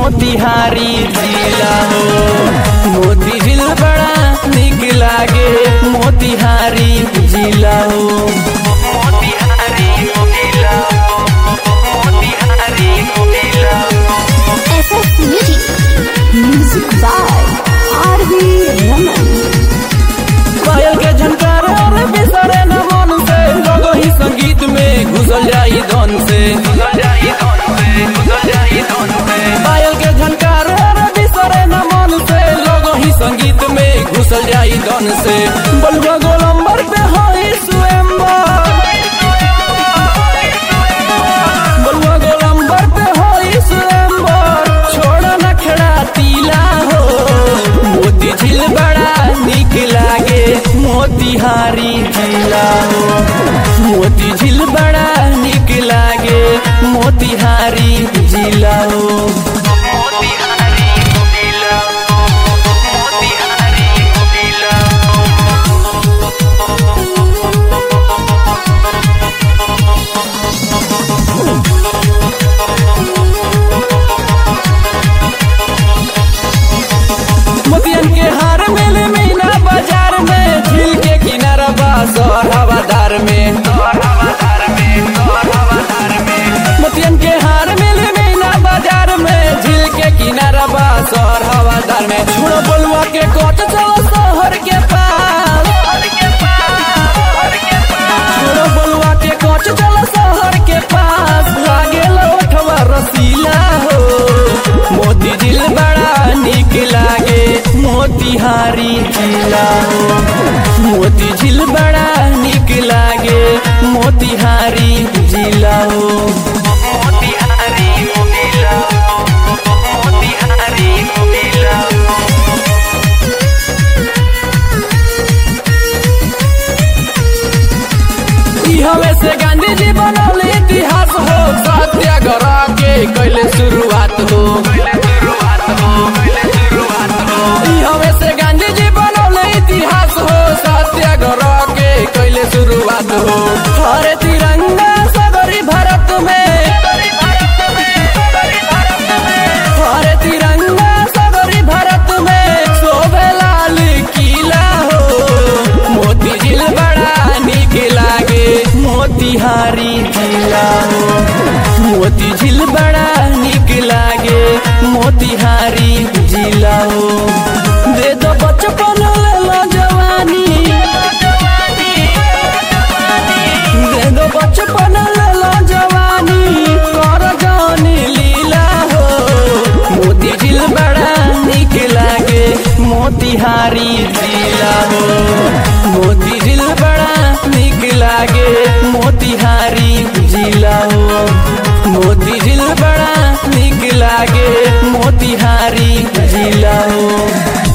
मोतिहारी जिला हो मोती झील बड़ा निक लागे मोतिहारी जिला हो मोतिहारी जिला मोतिहारी जिला SS Music. Music by R.V. Raman. पायल के झनकार और बिसरे न मन से लोगो ही संगीत में घुसल जाई धन से पायल के झनकार और बिसरे न मन से लोगो ही संगीत में घुसल जाई धन से बलुआ गोलंबर पे होई स्वयंवर बलुआ गोलंबर पे होई स्वयंवर छोड़ न खड़ा तीला हो मोती झील बड़ा निक लागे मोतिहारी जिला हो मोती झील बड़ा निक लागे मोतिहारी जिला हो मोतिहारी जिला मोतिहारी जिला मोतियन के हार मिले मीना बाजार में झील के किनारा बा शहर हवादार में मोतियन के हार मिले मीना बाजार में झील के किनारा बा शहर हवादार में छोड़ो बलुआ के कोट चलो शहर के पास छोड़ो बलुआ के कोच चलो शहर के पास लागे लौटवा रसीला हो मोती दिल बड़ा निक लागे मोतिहारी जिला हो मोती झील बड़ा निक लागे मोतिहारी जिला हो मोतिहारी जिला मोतिहारी जिला ई हवे से गांधी जी बनौले इतिहास हो सत्याग्रह के कैले शुरुआत हो ई हवे से गांधी जी बनौले इतिहास हो सत्याग्रह के कैले शुरुआत हो हरे तिरंगा सगरी भारत में हरे तिरंगा सगरी भारत में शोभे लाल किला हो मोती झील बड़ा निक लागे मोतिहारी जिला हो मोती झील बड़ा निक लागे मोतिहारी जिला हो दे दो बचपन ले लो जवानी दे दो बचपन ले लो जवानी कर जानी लीला हो मोती झील बड़ा निक लागे मोतिहारी जिला हो मोती झील बड़ा निक लागे मोतिहारी जिला हो मोती झील बड़ा निक लागे मोतिहारी जिला हो